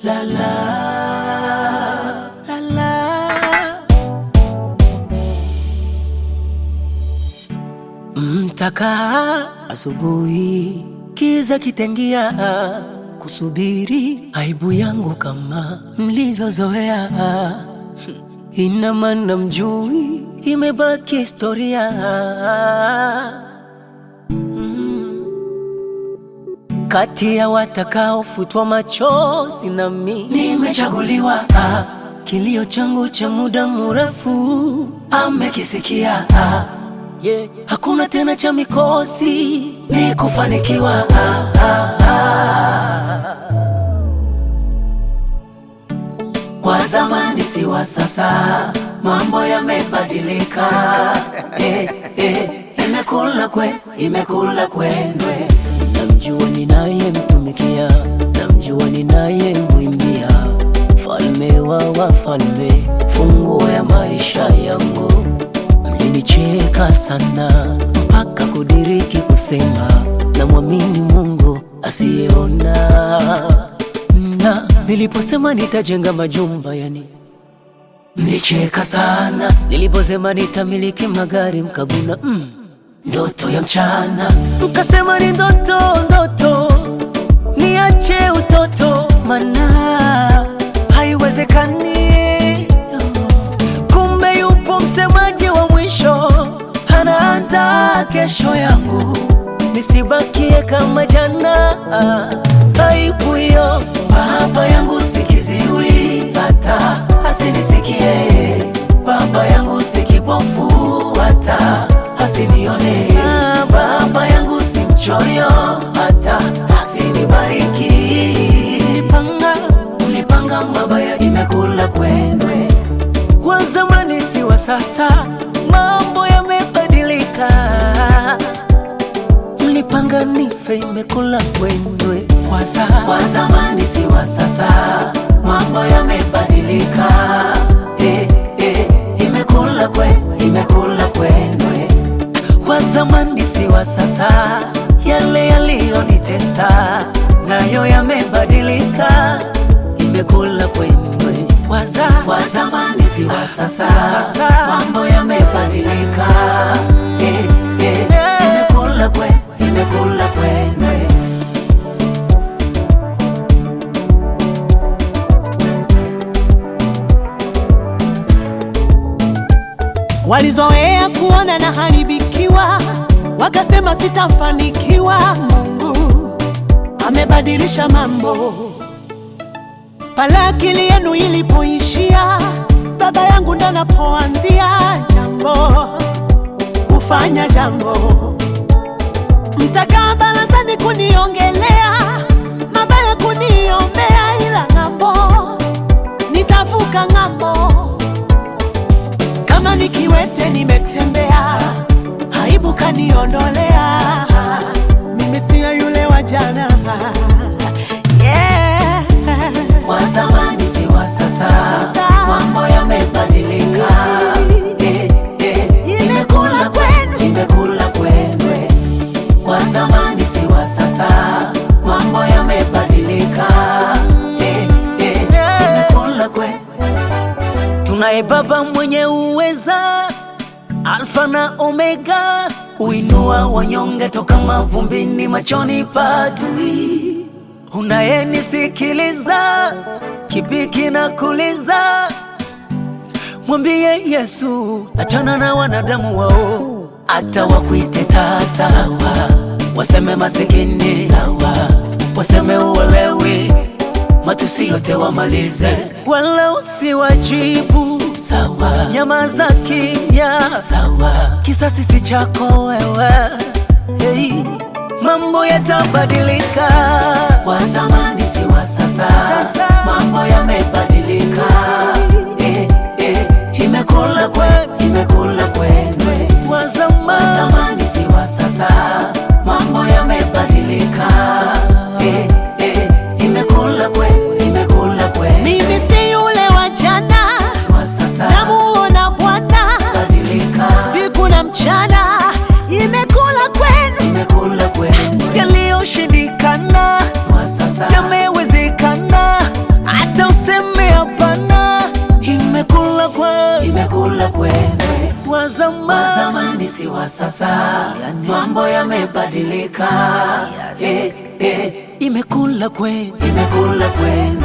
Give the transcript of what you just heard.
la la la la. Mtakaa asubuhi, kiza kitengia, kusubiri aibu yangu kama mlivyozoea. Ina maana mjui, imebaki historia. Mm. Kati ya watakaofutwa machozi nami nimechaguliwa. Ah, Kilio changu cha muda mrefu amekisikia. Ah, yeah. Hakuna tena cha mikosi, ni kufanikiwa. Ah, ah, ah. Wa zamani si wa sasa, mambo yamebadilika. Eh, eh, imekula kwe, imekula kwendwe. Namjua ninayemtumikia, namjua ninayemwimbia, falme wa wafalme, funguo ya maisha yangu. Mlinicheka sana mpaka kudiriki kusema namwamini Mungu asiyeona na niliposema nitajenga majumba yani mlicheka sana. Niliposema nitamiliki magari mkaguna mm, ndoto ya mchana. Mkasema ni ndoto ndoto, niache utoto, mana haiwezekani. Kumbe yupo msemaji wa mwisho, anaandaa kesho yangu, nisibakie kama jana. Aibu hiyo baba yangu sikiziwi, hata asinisikie. Baba yangu si kipofu, hata asinione. Baba yangu si mchoyo, hata asinibariki. Mlipanga, mlipanga mabaya, imekula kwendwe. Wa zamani si wa sasa, mambo yamebadilika. Mlipanga nife, imekula kwendwe. Wa za- Wa zamani si wa sasa, mambo yamebadilika. Eh, eh, imekula kwe, imekula kwendwe. Wa zamani si wa sasa, yale yaliyonitesa nayo yamebadilika, imekula kwendwe. Wa za- Wa zamani si wa sasa, mambo yamebadilika. Eh, eh, imekula kwe, imekula kwendwe. Walizoea kuona na haribikiwa, wakasema sitafanikiwa. Mungu amebadilisha mambo. Pale akili yenu ilipoishia, baba yangu ndo anapoanzia jambo, kufanya jambo. Mtakaa barazani kuniongelea mabaya, kuniombea, ila ng'ambo nitavuka ng'ambo kama nikiwete nimetembea, aibu kaniondolea. Mimi siyo yule wa jana. Yeah. Wa zamani si wa sasa, Sasa. mambo yamebadilika. Eh, eh, imekula kwenu, imekula kwendwe. Wa zamani si wa sasa, mambo yamebadilika. Eh, eh, imekula kwe. Tunaye Baba mwenye uweza, Alfa na Omega, uinua wanyonge toka mavumbini, machoni pa adui. Unayenisikiliza, kipi kinakuliza? Mwambie Yesu, achana na wanadamu wao, hata wakuite tasa sawa, waseme masikini sawa, waseme uwelewi, matusi yote wamalize, wala usiwajibu sawa, nyamaza kimya sawa, kisasi si chako wewe hey. Mambo yatabadilika, wa zamani si wa sasa, mambo yamebadilika. Eh, eh, imekula kwe, imekula kwendwe. Wa zamani si wa sasa, mambo yamebadilika. Eh, eh, imekula kwe, imekula kwendwe. Mimi si yule wa jana, Wa sasa namuona Bwana badilika, siku na mchana, imekula kwenu. imekula kwendwe. Yaliyoshindikana wa sasa yamewezekana zamani si wa sasa, mambo yamebadilika. Yes. Eh, eh, imekula kweli imekula kwenu